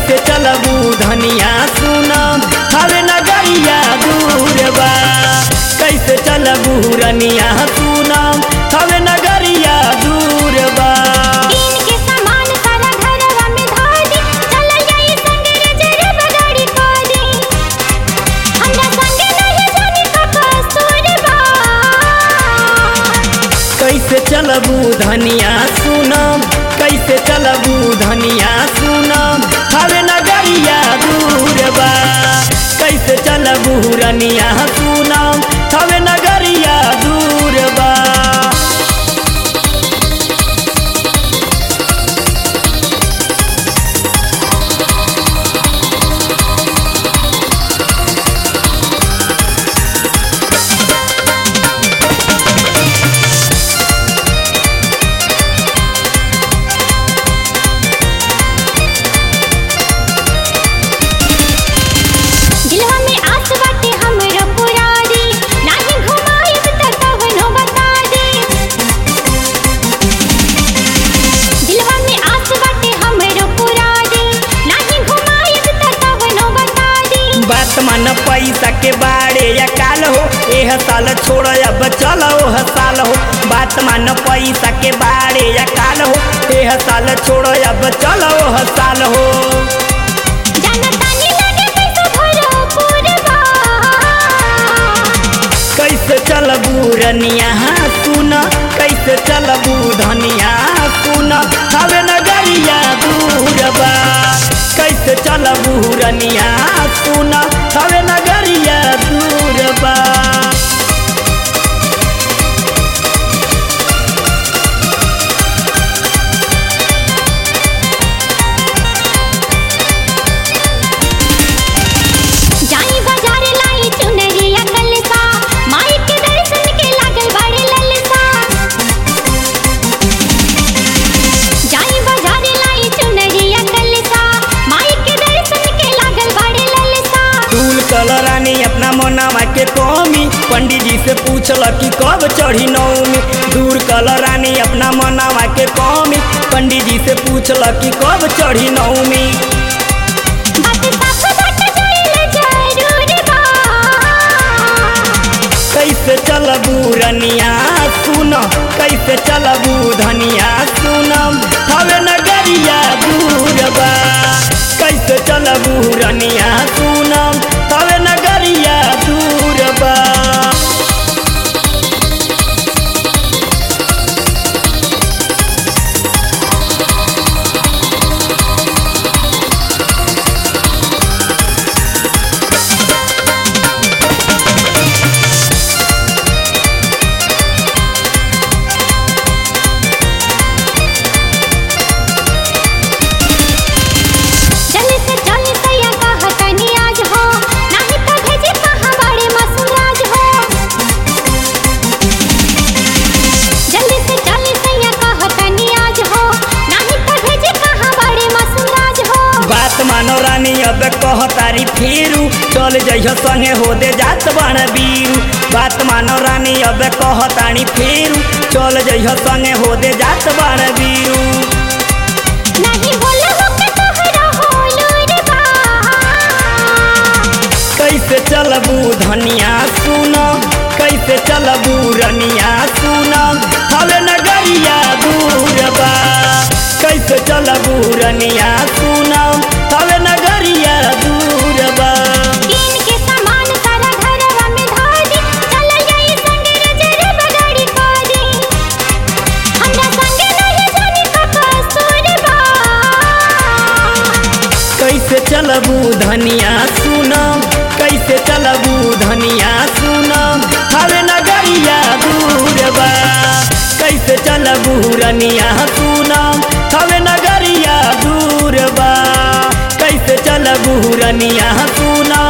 कैसे चलबू धनिया सुनम हवे नगरिया दूर बा कैसे चलबू रनिया सुनम हवे नगरिया दूर बा कीन के सामान सारा घरवा में धर दी चलल जाई संगे रिजर्व गाड़ी कर दी हमरा संगे नहीं जानी का कसूर बा कैसे चलबू धनिया सुनम कैसे चलबू धनिया सुनम हवे नगरिया दूर बा कैसे चलबू रनिया सुनम हवे नगरिया दूर बा दिलवा में आस बाटे हमरो पुरारी नाही घुमाइब त कवनो बता दे दिलवा में आस बाटे हमरो पुरारी नाही घुमाइब त कवनो बता दे बात मन पैसा के बारे या काल हो एह साल छोड़ अब चलो ओह साल हो बात मन पैसा के बारे या काल हो एह साल छोड़ अब चलो ओह साल हो जाना तानी लगे कैसे भरो पूरबा कैसे चलबू रनिया सुन कैसे चलबू धनिया सुन हवे नगरिया दूर बा कैसे चलबू रनिया सुन हवे नगरिया दूर बा जाई बाजार लाई चुनरिया कलसा माई के दर्शन के लागल बड़े ललसा जाई बाजार लाई चुनरिया कलसा माई के दर्शन के लागल बड़े ललसा फूल कलरानी अपना मोनामा के कमी पंडित जी से पूछल कि कब चढ़ी नौमी दूर कलरानी अपना मोनामा के कमी पंडित जी से पूछल कि कब चढ़ी नौमी बात साफ बाट जाइल जरूर बा कैसे चलबू रनिया सुन कैसे चलबू धनिया सुनम हवे नगरिया दूर बा कैसे चलबू रनिया सुनम हवे नगरिया दूर बा चल से चल सैया कहतनी आज हो नाही त भेजे कहाँ बड़े मसुराज हो जल्दी से चल सैया कहतनी आज हो नाही त भेजे कहाँ बड़े मसुराज हो बात मानो रानी अब कह तारी फेरू चल जइह संगे हो दे जात बन बीरू बात मानो रानी अब कह तारी फेरू चल जइह संगे हो दे जात बन बीरू नहीं बोल हो के तोहरा होलू रे बा कैसे चलबू धनिया सुन कैसे चलबू रनिया सुन हवे नगरिया दूर बा कैसे चलबू रनिया सुन हवे नगरिया दूर बा कीन के सामान सारा घरवा में धर दी चलल जाई संगे रिजर्व गाड़ी कर दी हमरा संगे नहीं जानी का कसूर बा कैसे चलबू धनिया सुनम कैसे चलबू धनिया सुनम हवे नगरिया दूर बा कैसे चलबू रनिया सुनम हवे नगरिया दूर बा कैसे चलबू रनिया सुनम